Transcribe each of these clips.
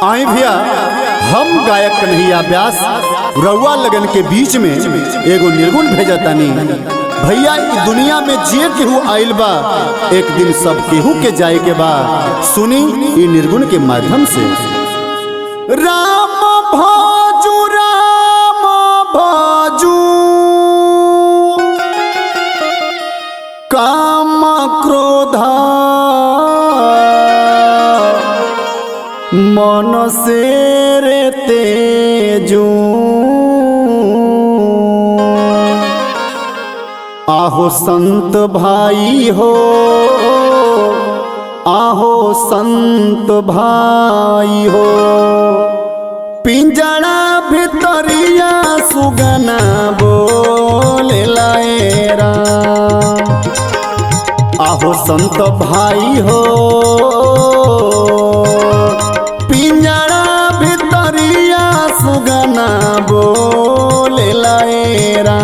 आई भैया हम गायक कन्हैया व्यास रउआ लगन के बीच में एगो निर्गुण भेजा तानी भैया ई दुनिया में जे केहू आइल बा एक दिन सब केहू के जाए के बा सुनी ई निर्गुण के माध्यम से राम भाजू राम भाजू काम क्रोधा मन से रे तेजू आहो संत भाई हो आहो संत भाई हो पिंजड़ा भितरिया सुगना बोले लाएरा आहो संत भाई हो पिंजड़ा भितरिया सुगना बोले लाएरा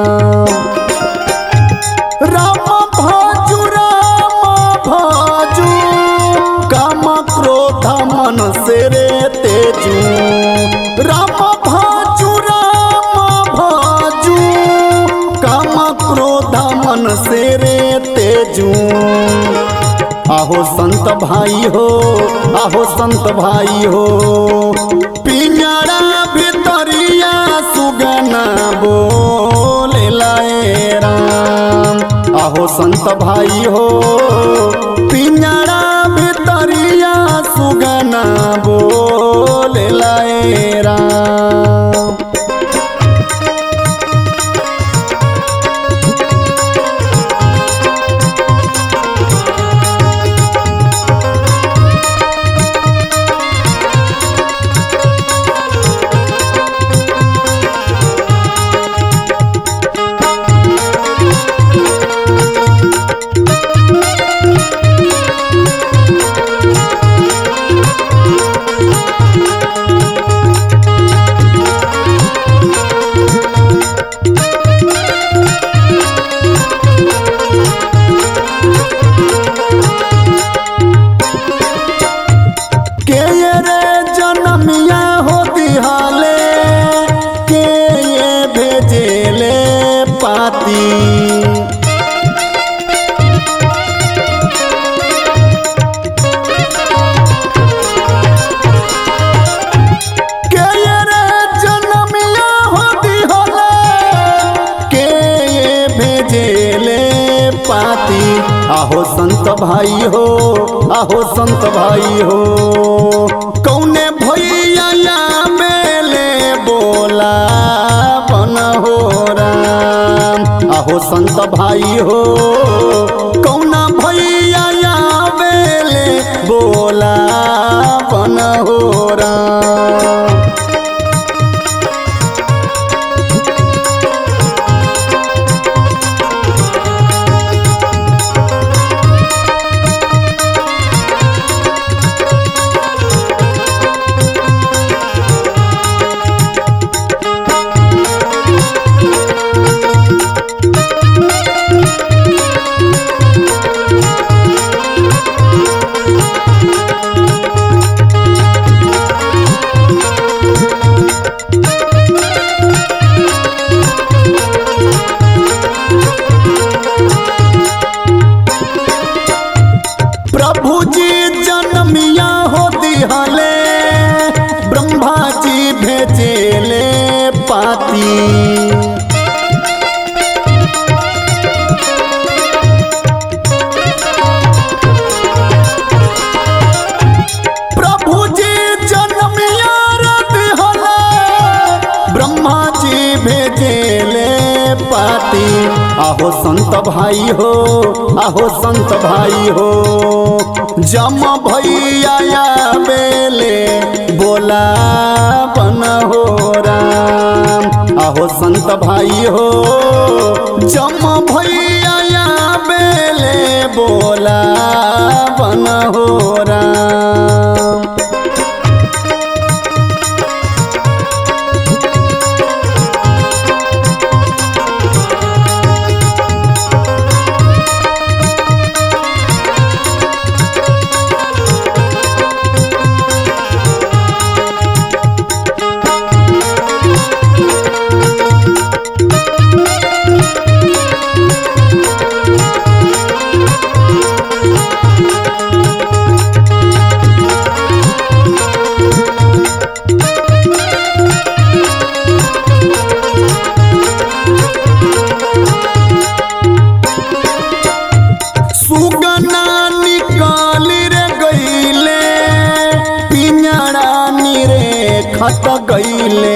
राम भाजू राम भाजू काम क्रोध मन से रे तेजू राम भाजू राम भाजू काम क्रोध मन से रे तेजू आहो संत भाई हो आहो संत भाई हो पिंजड़ा भितरिया सुगना बोले लाए राम आहो संत भाई हो पिंजड़ा भितरिया सुगना बोले लाए राम के ये रे जनमिया हो दिहाले के ये भेजेले पाती के ये रे जनमिया हो दिहाले के ये भेजेले पाती आहो संत भाई हो आहो संत भाई हो कौने भैया मेले बोला बन हो राम आहो संत भाई हो कौना भैया मेले बोला बन हो राम प्रभु जी जन्मिया हो दिहले ब्रह्मा जी भेजेले पाती प्रभु जी जन्मिया रे दिहले ब्रह्मा जी भेजेले पाती आहो संत भाई हो आहो संत भाई हो जम भैया बेले बोला बन हो राम आहो संत भाई हो जम भैया बेले बोला बन हो राम खत गईले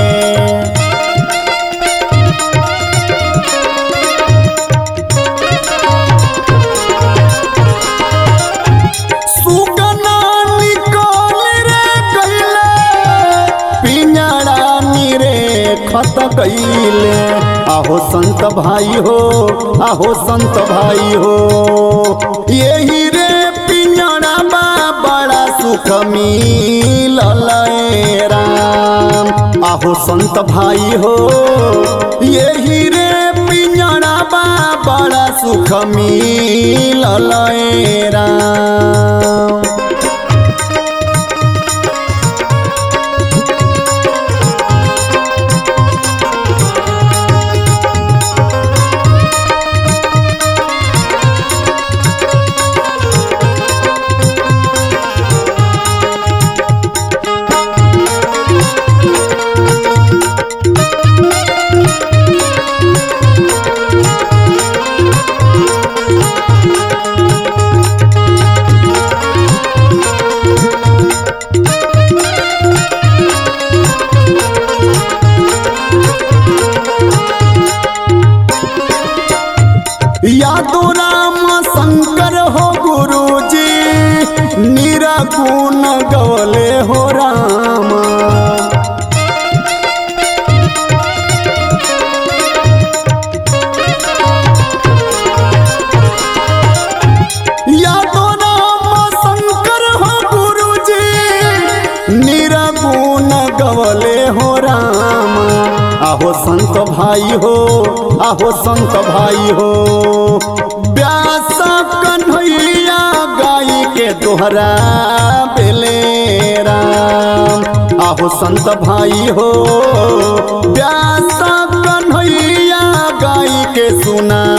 सुगना निकल रे गईले पिंजड़ा रे खत गईले आहो संत भाई हो आहो संत भाई हो यही रे पिंजड़ा बा बड़ा सुख मिलल ए राम आहो संत भाई हो यही रे पिंजड़ा बा बड़ा सुख मिलल ए राम यादो राम शंकर हो गुरुजी निरागुण गवले हो राम यादो राम शंकर हो गुरुजी निरागुण गवले हो राम आहो संत भाई हो आहो संत भाई हो व्यास कन्हैया गाई के दोहरा बेले राम आहो संत भाई हो व्यास कन्हैया गाई के सुना